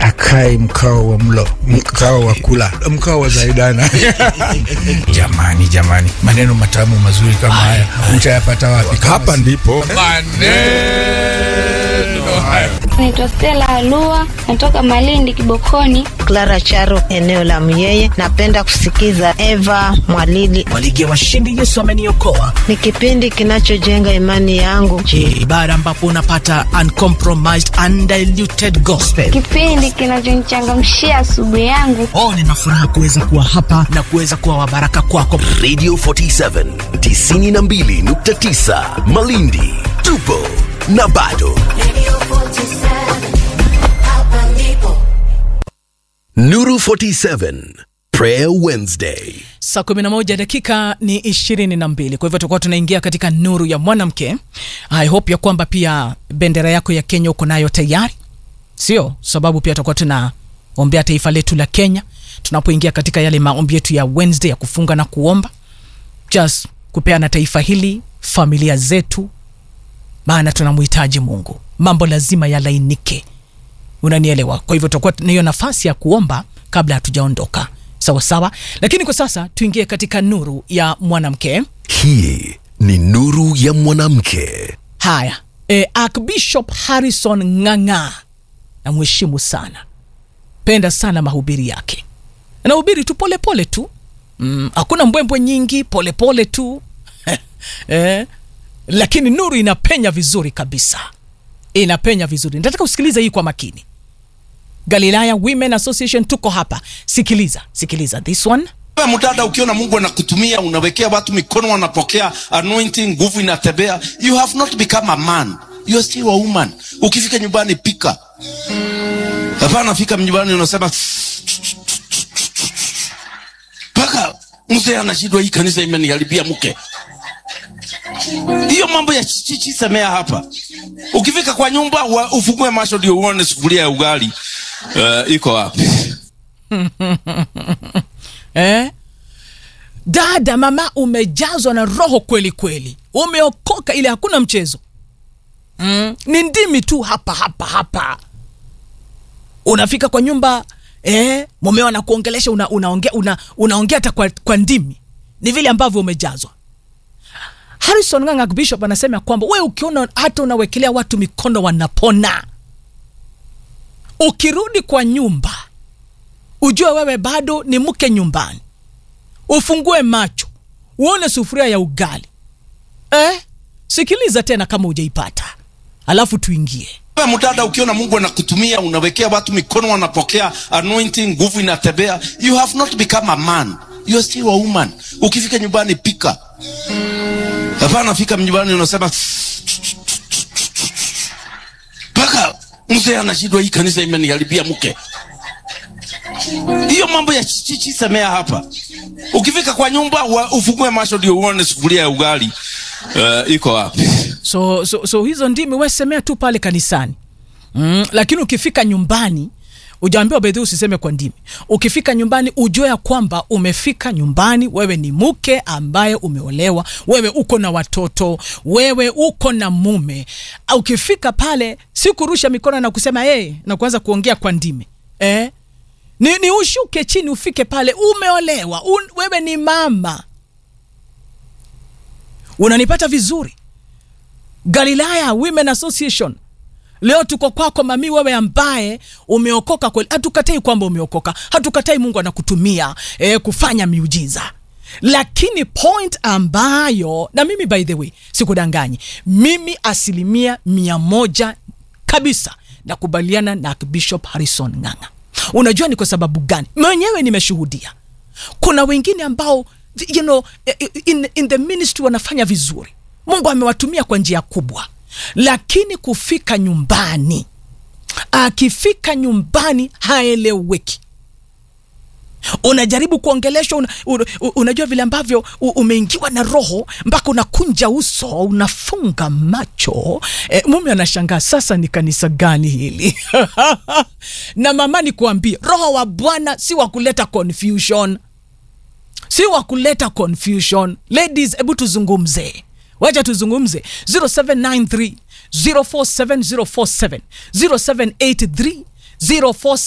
akai mkao wa mlo, mkao wa kula, mkao wa zaidana. Jamani, jamani, maneno matamu mazuri kama haya utayapata wapi? Hapa ndipo maneno haya. Naitwa Stella Alua, natoka Malindi Kibokoni. Clara Charo, eneo la Myeye. Napenda kusikiza Eva Mwalili. Waligi ya washindi Yesu ameniokoa Ni kipindi kinachojenga imani yangu. ni ibara ambapo unapata uncompromised undiluted gospel. Kipindi kinachonichangamshia asubuhi yangu. Oh, nina furaha kuweza kuwa hapa na kuweza kuwa wabaraka kwako. Radio 47 92.9 Malindi. Tupo na bado. Nuru 47 Prayer Wednesday. Saa 11 dakika ni 22. Kwa hivyo tutakuwa tunaingia katika nuru ya mwanamke. I hope ya kwamba pia bendera yako ya Kenya uko nayo tayari, sio sababu pia tutakuwa tunaombea taifa letu la Kenya tunapoingia katika yale maombi yetu ya Wednesday ya kufunga na kuomba, just kupeana taifa hili, familia zetu, maana tunamhitaji Mungu. Mambo lazima yalainike, unanielewa? Kwa hivyo tutakuwa na hiyo nafasi ya kuomba kabla hatujaondoka, sawa sawa. Lakini kwa sasa tuingie katika nuru ya mwanamke. Hii ni Nuru ya Mwanamke. Haya, e, Archbishop Harrison Ng'ang'a namheshimu sana, penda sana mahubiri yake, anahubiri tu polepole pole tu mm, hakuna mbwembwe nyingi, polepole pole tu eh, lakini nuru inapenya vizuri kabisa, inapenya vizuri. Nataka usikilize hii kwa makini. Galilaya Women Association, tuko hapa, sikiliza, sikiliza this one. Wewe mdada, ukiona Mungu anakutumia unawekea watu mikono, wanapokea anointing, nguvu inatembea. You have not become a man, you are still a woman. Ukifika nyumbani pika, hapana. Fika nyumbani unasema mpaka mzee anashindwa, hii kanisa imeniharibia mke. Hiyo mambo ya chichichi semea hapa. Ukifika kwa nyumba wa- ufungue macho ndio uone sufuria ya ugali uh, iko wapi. eh? Dada mama, umejazwa na roho kweli kweli, umeokoka ile, hakuna mchezo mm. Ni ndimi tu hapa hapa hapa. Unafika kwa nyumba eh, mumeo anakuongelesha una, unaongea una, unaongea hata kwa, kwa ndimi. Ni vile ambavyo umejazwa. Harrison Ng'ang'a Bishop anasema kwamba we ukiona hata unawekelea watu mikono wanapona, ukirudi kwa nyumba ujue wewe bado ni mke nyumbani, ufungue macho uone sufuria ya ugali eh? Sikiliza tena kama hujaipata, alafu tuingie. Wewe mdada, ukiona Mungu anakutumia unawekea watu mikono, wanapokea anointing, nguvu inatembea. You have not become a man, you are still a woman. Ukifika nyumbani pika, hapana. Fika nyumbani unasema mpaka mzee anashindwa, hii kanisa imeniharibia mke. Hiyo mambo ya chichichi semea hapa. Ukifika kwa nyumba wa- ufungue macho ndio uone sufuria ya ugali uh, iko wapi. So, so, so hizo ndimi wesemea tu pale kanisani mm, lakini ukifika nyumbani ujaambiwa bedhi usiseme kwa ndimi. Ukifika nyumbani ujue ya kwamba umefika nyumbani, wewe ni mke ambaye umeolewa, wewe uko na watoto, wewe uko na mume. Au Ukifika pale si kurusha mikono na kusema hey, na kuanza kuongea kwa ndimi eh? Ni, ni ushuke chini ufike pale, umeolewa un, wewe ni mama, unanipata vizuri? Galilaya Women Association, leo tuko kwako mami, wewe ambaye umeokoka kweli. Hatukatai kwamba umeokoka, hatukatai Mungu anakutumia eh, kufanya miujiza, lakini point ambayo na mimi by the way sikudanganyi, mimi asilimia mia moja kabisa nakubaliana na Bishop Harrison Ng'ang'a. Unajua ni kwa sababu gani? Mwenyewe nimeshuhudia kuna wengine ambao you know, in, in the ministry wanafanya vizuri, Mungu amewatumia kwa njia kubwa, lakini kufika nyumbani, akifika nyumbani haeleweki. Unajaribu kuongeleshwa una, una, unajua vile ambavyo u- umeingiwa na roho mpaka unakunja uso unafunga macho e, mume anashangaa sasa ni kanisa gani hili na mama ni kuambia roho wa bwana si wa kuleta confusion si wa kuleta confusion ladies hebu tuzungumze wacha tuzungumze 0793 047047 0783 04